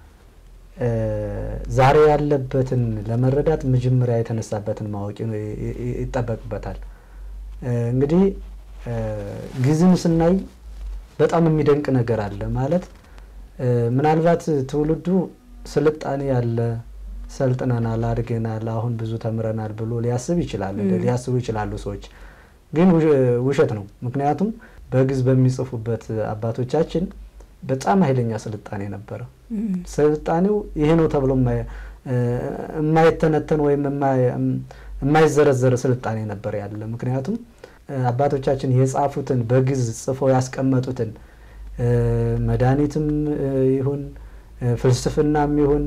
ዛሬ ያለበትን ለመረዳት መጀመሪያ የተነሳበትን ማወቅ ይጠበቅበታል። እንግዲህ ግዕዝን ስናይ በጣም የሚደንቅ ነገር አለ። ማለት ምናልባት ትውልዱ ስልጣኔ ያለ ሰልጥነናል፣ አድገናል፣ አሁን ብዙ ተምረናል ብሎ ሊያስብ ይችላል ሊያስቡ ይችላሉ ሰዎች። ግን ውሸት ነው። ምክንያቱም በግዕዝ በሚጽፉበት አባቶቻችን በጣም ኃይለኛ ስልጣኔ ነበረ። ስልጣኔው ይሄ ነው ተብሎ የማይተነተን ወይም የማይዘረዘር ስልጣኔ ነበር ያለ ምክንያቱም አባቶቻችን የጻፉትን በግዕዝ ጽፈው ያስቀመጡትን መድኃኒትም ይሁን ፍልስፍናም ይሁን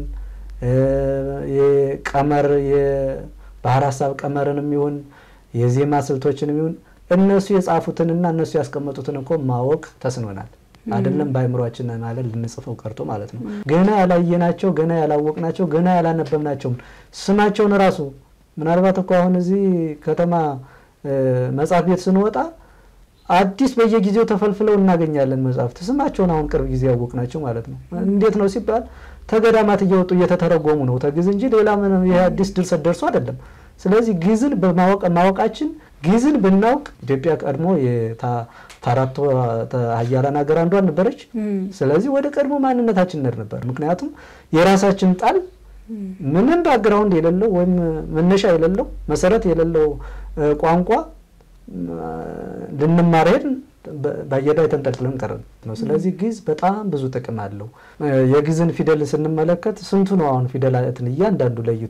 የቀመር የባህር ሀሳብ ቀመርንም ይሁን የዜማ ስልቶችንም ይሁን እነሱ የጻፉትንና እነሱ ያስቀመጡትን እኮ ማወቅ ተስኖናል። አይደለም በአይምሯችን ማለት ልንጽፈው ቀርቶ ማለት ነው። ገና ያላየናቸው፣ ገና ያላወቅናቸው፣ ገና ያላነበብናቸውም ስማቸውን ራሱ ምናልባት እኮ አሁን እዚህ ከተማ መጽሐፍ ቤት ስንወጣ አዲስ በየጊዜው ተፈልፍለው እናገኛለን መጽሐፍት ስማቸውን አሁን ቅርብ ጊዜ ያወቅናቸው ማለት ነው። እንዴት ነው ሲባል ተገዳማት እየወጡ እየተተረጎሙ ነው ተግዕዝ እንጂ ሌላ ምንም ይሄ አዲስ ድርሰት ደርሶ አይደለም። ስለዚህ ግዕዝን በማወቅ ማወቃችን ግዕዝን ብናውቅ ኢትዮጵያ ቀድሞ ከአራቱ ሀያላን ሀገር አንዷ ነበረች። ስለዚህ ወደ ቀድሞ ማንነታችን ነር ነበር። ምክንያቱም የራሳችን ጣል ምንም ባክግራውንድ የሌለው ወይም መነሻ የሌለው መሰረት የሌለው ቋንቋ ልንማር ሄድን በየዳ የተንጠልጥለን ቀረን ነው። ስለዚህ ግዕዝ በጣም ብዙ ጥቅም አለው። የግዕዝን ፊደል ስንመለከት ስንቱ ነው አሁን ፊደላትን እያንዳንዱ ለይቶ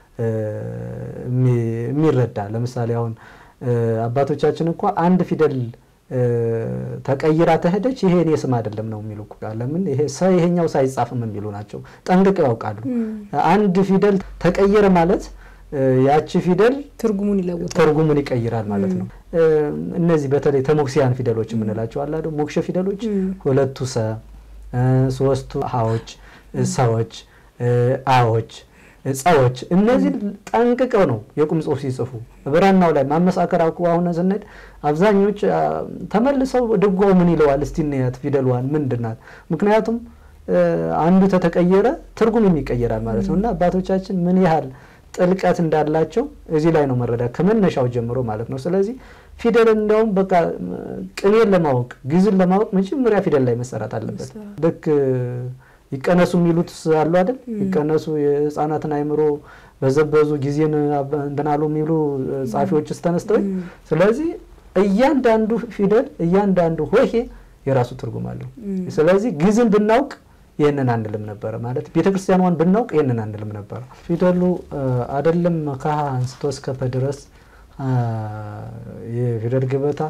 የሚረዳ? ለምሳሌ አሁን አባቶቻችን እንኳ አንድ ፊደል ተቀይራ ተሄደች ይሄ እኔ ስም አይደለም ነው የሚሉ ለምን ይሄ ሰ ይሄኛው ሳይጻፍም የሚሉ ናቸው። ጠንቅቀው ያውቃሉ። አንድ ፊደል ተቀየረ ማለት ያቺ ፊደል ትርጉሙን ይለውጣል፣ ትርጉሙን ይቀይራል ማለት ነው። እነዚህ በተለይ ተሞክሲያን ፊደሎች የምንላቸው አላ ሞክሸ ፊደሎች ሁለቱ ሰ፣ ሶስቱ ሀዎች፣ ሰዎች፣ አዎች፣ ጸዎች እነዚህ ጠንቅቀው ነው የቁም ጽሁፍ ሲጽፉ ብራናው ላይ ማመሳከር አውቁ። አሁን ስንሄድ አብዛኞች ተመልሰው ድጓው ምን ይለዋል እስቲ እንያት ፊደልዋን ምንድን ናት? ምክንያቱም አንዱ ተተቀየረ ትርጉም ይቀየራል ማለት ነው እና አባቶቻችን ምን ያህል ጥልቀት እንዳላቸው እዚህ ላይ ነው መረዳት ከመነሻው ጀምሮ ማለት ነው። ስለዚህ ፊደል እንዲያውም በቃ ቅኔን ለማወቅ ግዕዝን ለማወቅ መጀመሪያ ፊደል ላይ መሰራት አለበት። ልክ ይቀነሱ የሚሉት አሉ አይደል? ይቀነሱ የህፃናትን አይምሮ በዘበዙ ጊዜን እንትናሉ የሚሉ ጸሐፊዎች ተነስተው። ስለዚህ እያንዳንዱ ፊደል እያንዳንዱ ሆሄ የራሱ ትርጉም አለው። ስለዚህ ግዕዝን ብናውቅ ይህንን አንልም ነበረ ማለት ቤተ ክርስቲያኗን ብናውቅ ይህንን አንልም ነበረ። ፊደሉ አይደለም ከሀ አንስቶ እስከ ፐ ድረስ የፊደል ገበታ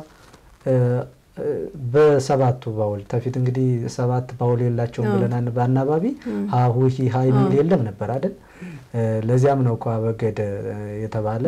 በሰባቱ ባውል ተፊት እንግዲህ ሰባት ባውል የላቸውም ብለን በአናባቢ ሀሁ ሂ ሀ የሚል የለም ነበር አይደል? ለዚያም ነው እኮ አበገደ የተባለ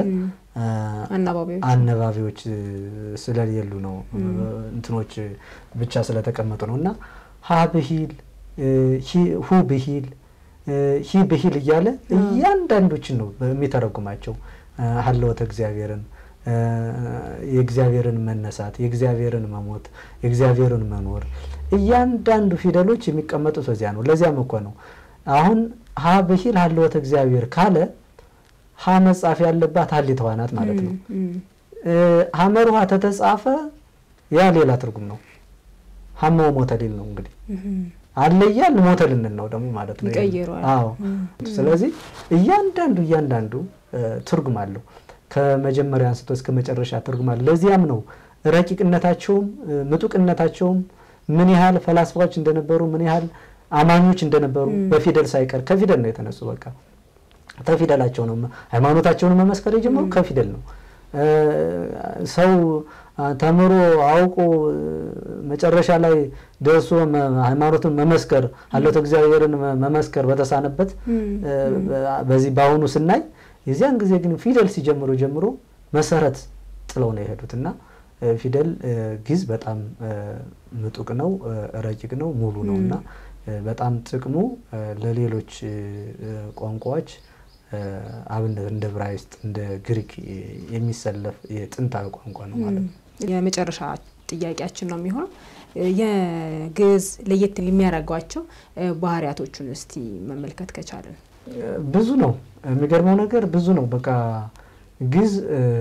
አነባቢዎች ስለሌሉ ነው እንትኖች ብቻ ስለተቀመጡ ነው እና ሀ ብሂል ሁ ብሂል ሂ ብሂል እያለ እያንዳንዶችን ነው የሚተረጉማቸው ሀለወተ እግዚአብሔርን የእግዚአብሔርን መነሳት፣ የእግዚአብሔርን መሞት፣ የእግዚአብሔርን መኖር እያንዳንዱ ፊደሎች የሚቀመጡት በዚያ ነው። ለዚያም እኮ ነው አሁን ሀ ብሂል ሀለወተ እግዚአብሔር ካለ ሀ መጻፍ ያለባት ሀሊተዋ ናት ማለት ነው። ሀመር ውሃ ተተጻፈ ያ ሌላ ትርጉም ነው። ሀመው ሞተ ሊል ነው እንግዲህ አለያል ሞተ ልንል ነው ደግሞ ማለት ነው። ይቀይረዋል። አዎ ስለዚህ እያንዳንዱ እያንዳንዱ ትርጉም አለው ከመጀመሪያ አንስቶ እስከ መጨረሻ ትርጉም አለው። ለዚያም ነው ረቂቅነታቸውም ምጡቅነታቸውም ምን ያህል ፈላስፋዎች እንደነበሩ ምን ያህል አማኞች እንደነበሩ በፊደል ሳይቀር ከፊደል ነው የተነሱ። በቃ ከፊደላቸው ነው ሃይማኖታቸውን መመስከር የጀመሩ ከፊደል ነው። ሰው ተምሮ አውቆ መጨረሻ ላይ ደርሶ ሃይማኖትን መመስከር ሀለወተ እግዚአብሔርን መመስከር በተሳነበት በዚህ በአሁኑ ስናይ የዚያን ጊዜ ግን ፊደል ሲጀምሩ ጀምሮ መሰረት ጥለው ነው የሄዱት እና ፊደል ግዕዝ በጣም ምጡቅ ነው፣ ረቂቅ ነው፣ ሙሉ ነው እና በጣም ጥቅሙ ለሌሎች ቋንቋዎች አብነት እንደ ዕብራይስጥ እንደ ግሪክ የሚሰለፍ የጥንታዊ ቋንቋ ነው ማለት ነው። የመጨረሻ ጥያቄያችን ነው የሚሆነው የግዕዝ ለየት የሚያደርጓቸው ባህሪያቶቹን እስቲ መመልከት ከቻለን። ብዙ ነው። የሚገርመው ነገር ብዙ ነው። በቃ ግዕዝ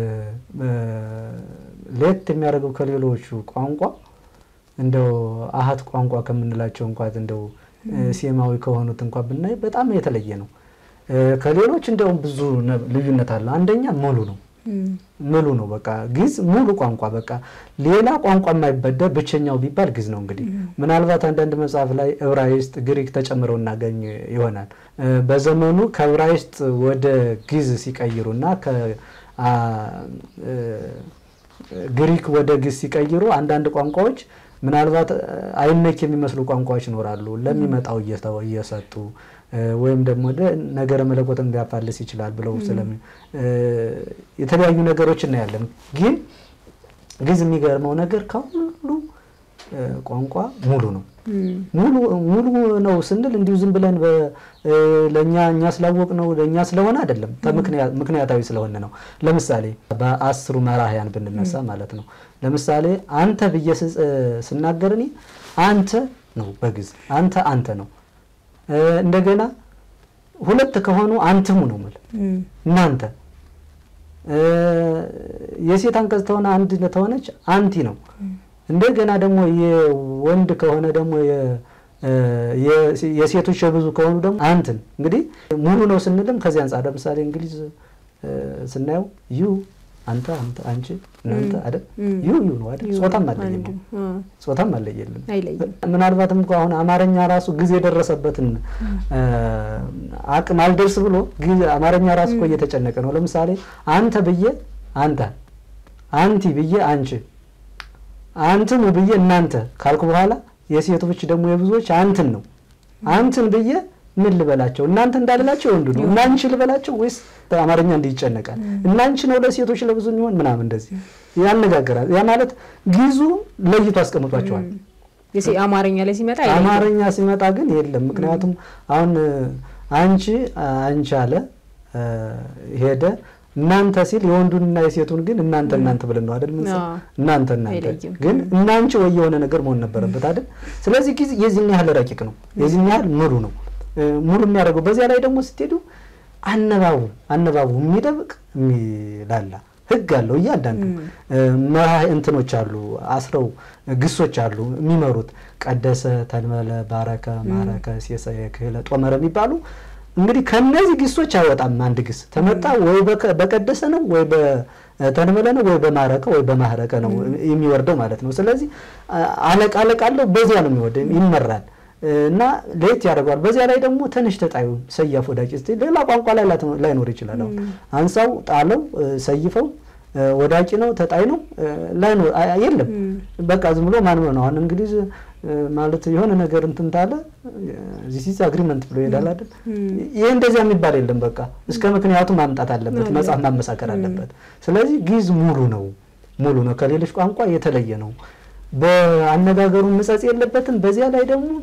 ለየት የሚያደርገው ከሌሎቹ ቋንቋ እንደው አሃት ቋንቋ ከምንላቸው እንኳን እንደው ሴማዊ ከሆኑት እንኳን ብናይ በጣም የተለየ ነው። ከሌሎች እንደውም ብዙ ልዩነት አለ። አንደኛ ሙሉ ነው ሙሉ ነው። በቃ ግዕዝ ሙሉ ቋንቋ በቃ ሌላ ቋንቋ የማይበደር ብቸኛው ቢባል ግዕዝ ነው። እንግዲህ ምናልባት አንዳንድ መጽሐፍ ላይ ዕብራይስጥ፣ ግሪክ ተጨምረው እናገኝ ይሆናል። በዘመኑ ከዕብራይስጥ ወደ ግዕዝ ሲቀይሩና ግሪክ ወደ ግዕዝ ሲቀይሩ አንዳንድ ቋንቋዎች ምናልባት አይነክ የሚመስሉ ቋንቋዎች ይኖራሉ። ለሚመጣው እየሰጡ ወይም ደግሞ ነገረ መለኮትን ሊያፋልስ ይችላል ብለው ስለሚ የተለያዩ ነገሮች እናያለን። ግን ግዕዝ የሚገርመው ነገር ከሁሉ ቋንቋ ሙሉ ነው። ሙሉ ነው ስንል እንዲሁ ዝም ብለን ለእኛ እኛ ስላወቅ ነው ለእኛ ስለሆነ አይደለም፣ ምክንያታዊ ስለሆነ ነው። ለምሳሌ በአስሩ መራሕያን ብንነሳ ማለት ነው። ለምሳሌ አንተ ብዬ ስናገር እኔ አንተ ነው በግዕዝ አንተ አንተ ነው። እንደገና ሁለት ከሆኑ አንትሙ ነው ማለት እናንተ። የሴት አንቀጽ ተሆነ አንድ ተሆነች አንቲ ነው። እንደገና ደግሞ የወንድ ከሆነ ደግሞ የሴቶች የብዙ ከሆኑ ደግሞ አንትን። እንግዲህ ሙሉ ነው ስንልም ከዚህ አንጻር ለምሳሌ እንግሊዝ ስናየው ዩ አንተ አንተ አንቺ እናንተ አይደል ዩ ዩ ነው አይደል ጾታም አለየም ጾታም አለየልም ምናልባትም እንኳ አሁን አማርኛ ራሱ ጊዜ የደረሰበትን አቅም አልደርስ ብሎ አማርኛ ራሱ እኮ እየተጨነቀ ነው ለምሳሌ አንተ ብዬ አንተ አንቲ ብዬ አንቺ አንትሙ ብዬ እናንተ ካልኩ በኋላ የሴቶች ደግሞ የብዙዎች አንትን ነው አንትን ብዬ ምን ልበላቸው እናንተ እንዳልላቸው ወንዱ ነው እናንቺ ልበላቸው ወይስ አማርኛ እንዲህ ይጨነቃል እናንቺ ነው ለሴቶች ለብዙ የሚሆን ምናምን እንደዚህ ያነጋግራል ያ ማለት ግዕዙ ለይቶ አስቀምጧቸዋል አማርኛ ላይ ሲመጣ አማርኛ ሲመጣ ግን የለም ምክንያቱም አሁን አንቺ አንቺ አለ ሄደ እናንተ ሲል የወንዱንና የሴቱን ግን እናንተ እናንተ ብለን ነው አይደል? እናንተ እናንተ ግን እናንቺ ወይ የሆነ ነገር መሆን ነበረበት አይደል? ስለዚህ ጊዜ የዚህን ያህል ረቂቅ ነው፣ የዚህን ያህል ሙሉ ነው። ሙሉ የሚያደርገው በዚያ ላይ ደግሞ ስትሄዱ አነባቡ አነባቡ የሚደብቅ የሚላላ ህግ አለው። እያንዳንዱ መራህ እንትኖች አሉ፣ አስረው ግሶች አሉ የሚመሩት ቀደሰ፣ ተንበለ፣ ባረከ፣ ማረከ፣ ሴሰየ፣ ክህለ፣ ጦመረ የሚባሉ እንግዲህ ከነዚህ ግሶች አይወጣም። አንድ ግስ ተመጣ ወይ በቀደሰ ነው ወይ በተንበለ ነው ወይ በማረከ ወይ በማህረከ ነው የሚወርደው ማለት ነው። ስለዚህ አለቃ አለቃ አለው። በዚያ ነው የሚወርደው ይመራል እና ለየት ያደርገዋል። በዚያ ላይ ደግሞ ተነሽ ተጣዩ ሰያፍ ወዳቂ ስ ሌላ ቋንቋ ላይ ላይኖር ይችላል። አሁን አንሳው፣ ጣለው፣ ሰይፈው ወዳቂ ነው ተጣይ ነው ላይኖር የለም። በቃ ዝም ብሎ ማን ነው አሁን እንግሊዝ ማለት የሆነ ነገር እንትን ታለ ዚስ አግሪመንት ብሎ ይሄዳል አይደል? ይሄ እንደዚያ የሚባል የለም። በቃ እስከ ምክንያቱ ማምጣት አለበት፣ መጽሐፍ ማመሳከር አለበት። ስለዚህ ግዕዝ ሙሉ ነው፣ ሙሉ ነው፣ ከሌሎች ቋንቋ የተለየ ነው። በአነጋገሩ ምጸጽ የለበትም። በዚያ ላይ ደግሞ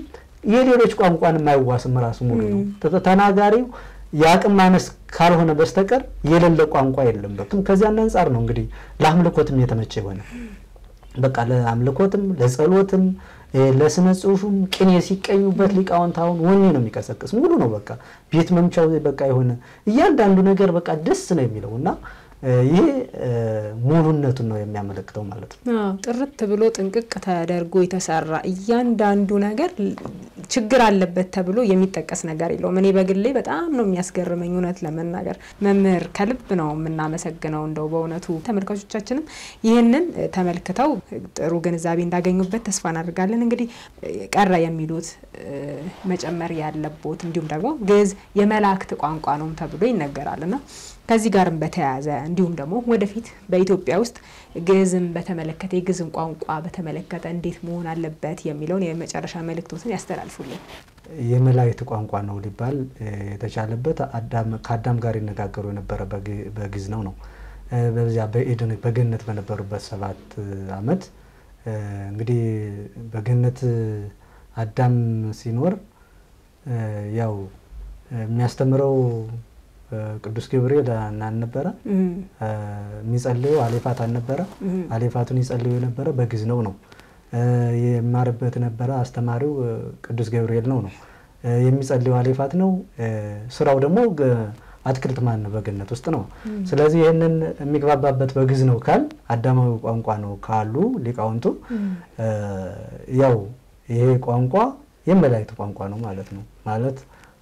የሌሎች ቋንቋን የማይዋስም ራሱ ሙሉ ነው። ተናጋሪው የአቅም ማነስ ካልሆነ በስተቀር የሌለ ቋንቋ የለም። ከዚያን አንጻር ነው እንግዲህ ለአምልኮትም የተመቸ የሆነ በቃ ለአምልኮትም ለጸሎትም ለስነ ጽሁፍም ቅኔ ሲቀኙበት ሊቃውንት አሁን ወኔ ነው የሚቀሰቅስ ሙሉ ነው። በቃ ቤት መምቻው በቃ የሆነ እያንዳንዱ ነገር በቃ ደስ ነው የሚለው እና ይሄ ሙሉነቱን ነው የሚያመለክተው ማለት ነው። ጥርት ብሎ ጥንቅቅ ተደርጎ የተሰራ እያንዳንዱ ነገር ችግር አለበት ተብሎ የሚጠቀስ ነገር የለውም። እኔ በግሌ በጣም ነው የሚያስገርመኝ እውነት ለመናገር መምህር ከልብ ነው የምናመሰግነው። እንደው በእውነቱ ተመልካቾቻችንም ይህንን ተመልክተው ጥሩ ግንዛቤ እንዳገኙበት ተስፋ እናደርጋለን። እንግዲህ ቀረ የሚሉት መጨመር ያለቦት እንዲሁም ደግሞ ግዕዝ የመላእክት ቋንቋ ነው ተብሎ ይነገራል እና ከዚህ ጋርም በተያያዘ እንዲሁም ደግሞ ወደፊት በኢትዮጵያ ውስጥ ግዕዝን በተመለከተ የግዕዝን ቋንቋ በተመለከተ እንዴት መሆን አለበት የሚለውን የመጨረሻ መልእክቶትን ያስተላልፉልን። የመላእክት ቋንቋ ነው ሊባል የተቻለበት ከአዳም ጋር ይነጋገሩ የነበረ በግዕዝ ነው ነው በዚያ በኤደን በገነት በነበሩበት ሰባት ዓመት እንግዲህ በገነት አዳም ሲኖር ያው የሚያስተምረው ቅዱስ ገብርኤል አልነበረ። የሚጸልየው አሌፋት አልነበረ። አሌፋቱን ይጸልዩ የነበረ በግዕዝ ነው ነው የማርበት ነበረ። አስተማሪው ቅዱስ ገብርኤል ነው ነው የሚጸልየው አሌፋት ነው። ስራው ደግሞ አትክልት ማን ነው በገነት ውስጥ ነው። ስለዚህ ይህንን የሚግባባበት በግዕዝ ነው ካል አዳማዊ ቋንቋ ነው ካሉ ሊቃውንቱ ያው ይሄ ቋንቋ የመላእክት ቋንቋ ነው ማለት ነው ማለት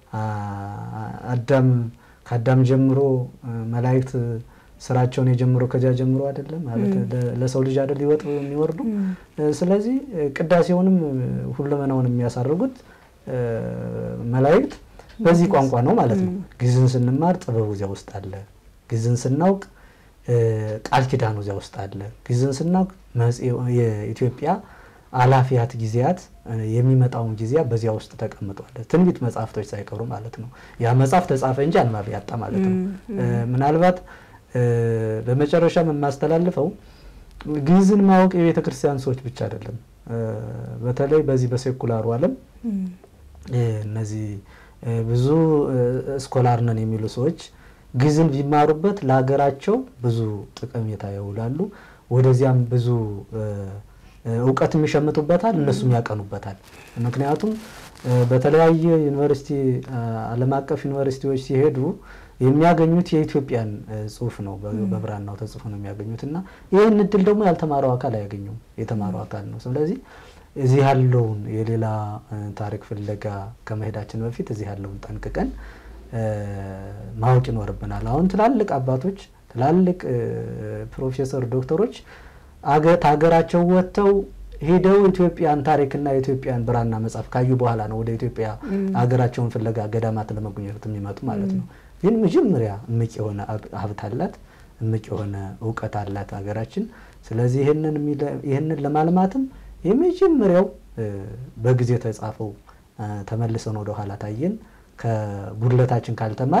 አዳም ከአዳም ጀምሮ መላእክት ስራቸውን የጀምሮ ከዚያ ጀምሮ አይደለም ማለት ለሰው ልጅ አይደል ሊወጡ የሚወርዱ። ስለዚህ ቅዳሴውንም ሁለመናውን የሚያሳርጉት መላእክት በዚህ ቋንቋ ነው ማለት ነው። ግዕዝን ስንማር ጥበቡ እዚያ ውስጥ አለ። ግዕዝን ስናውቅ ቃል ኪዳኑ እዚያ ውስጥ አለ። ግዕዝን ስናውቅ የኢትዮጵያ አላፊያት ጊዜያት የሚመጣውን ጊዜያት በዚያ ውስጥ ተቀምጧል። ትንቢት መጽሐፍቶች ሳይቀሩ ማለት ነው። ያ መጽሐፍ ተጻፈ እንጂ አንባቢ ያጣ ማለት ነው። ምናልባት በመጨረሻ የማስተላልፈው ግዕዝን ማወቅ የቤተ ክርስቲያን ሰዎች ብቻ አይደለም። በተለይ በዚህ በሴኩላሩ ዓለም እነዚህ ብዙ ስኮላር ነን የሚሉ ሰዎች ግዕዝን ቢማሩበት ለሀገራቸው ብዙ ጠቀሜታ ያውላሉ። ወደዚያም ብዙ እውቀትም ይሸምቱበታል፣ እነሱም ያቀኑበታል። ምክንያቱም በተለያየ ዩኒቨርሲቲ ዓለም አቀፍ ዩኒቨርሲቲዎች ሲሄዱ የሚያገኙት የኢትዮጵያን ጽሑፍ ነው፣ በብራናው ተጽፎ ነው የሚያገኙት እና ይህን እድል ደግሞ ያልተማረው አካል አያገኘውም፣ የተማረው አካል ነው። ስለዚህ እዚህ ያለውን የሌላ ታሪክ ፍለጋ ከመሄዳችን በፊት እዚህ ያለውን ጠንቅቀን ማወቅ ይኖርብናል። አሁን ትላልቅ አባቶች ትላልቅ ፕሮፌሰር ዶክተሮች ሀገራቸው ወጥተው ሄደው ኢትዮጵያን ታሪክና የኢትዮጵያን ብራና መጽሐፍ ካዩ በኋላ ነው ወደ ኢትዮጵያ ሀገራቸውን ፍለጋ ገዳማት ለመጎብኘት የሚመጡ ማለት ነው። ግን መጀመሪያ እምቅ የሆነ ሀብት አላት፣ እምቅ የሆነ እውቀት አላት ሀገራችን። ስለዚህ ይህንን ለማልማትም የመጀመሪያው በጊዜ ተጻፈው ተመልሰን ወደ ኋላ ታየን ከጉድለታችን ካልተማር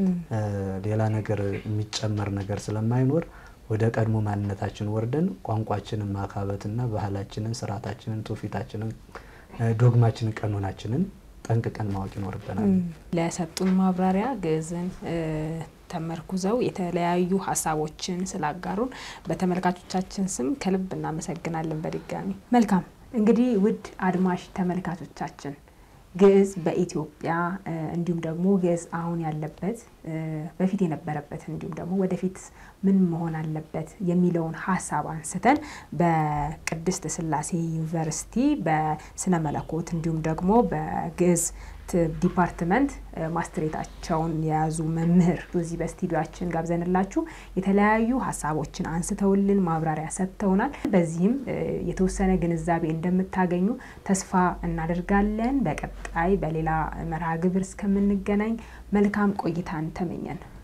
ሌላ ነገር የሚጨመር ነገር ስለማይኖር ወደ ቀድሞ ማንነታችን ወርደን ቋንቋችንን ማካበትና ባህላችንን፣ ስርዓታችንን፣ ትውፊታችንን፣ ዶግማችንን፣ ቀኖናችንን ጠንቅቀን ማወቅ ይኖርብናል። ለሰጡን ማብራሪያ ግዕዝን ተመርኩዘው የተለያዩ ሀሳቦችን ስላጋሩን በተመልካቾቻችን ስም ከልብ እናመሰግናለን። በድጋሚ መልካም እንግዲህ ውድ አድማሽ ተመልካቾቻችን ግዕዝ በኢትዮጵያ እንዲሁም ደግሞ ግዕዝ አሁን ያለበት በፊት የነበረበት እንዲሁም ደግሞ ወደፊት ምን መሆን አለበት የሚለውን ሀሳብ አንስተን በቅድስት ሥላሴ ዩኒቨርሲቲ በስነ መለኮት እንዲሁም ደግሞ በግዕዝ ዲፓርትመንት ማስትሬታቸውን የያዙ መምህር እዚህ በስቱዲዮችን ጋብዘንላችሁ የተለያዩ ሀሳቦችን አንስተውልን ማብራሪያ ሰጥተውናል። በዚህም የተወሰነ ግንዛቤ እንደምታገኙ ተስፋ እናደርጋለን። በቀጣይ በሌላ መርሃ ግብር እስከምንገናኝ መልካም ቆይታን ተመኘን።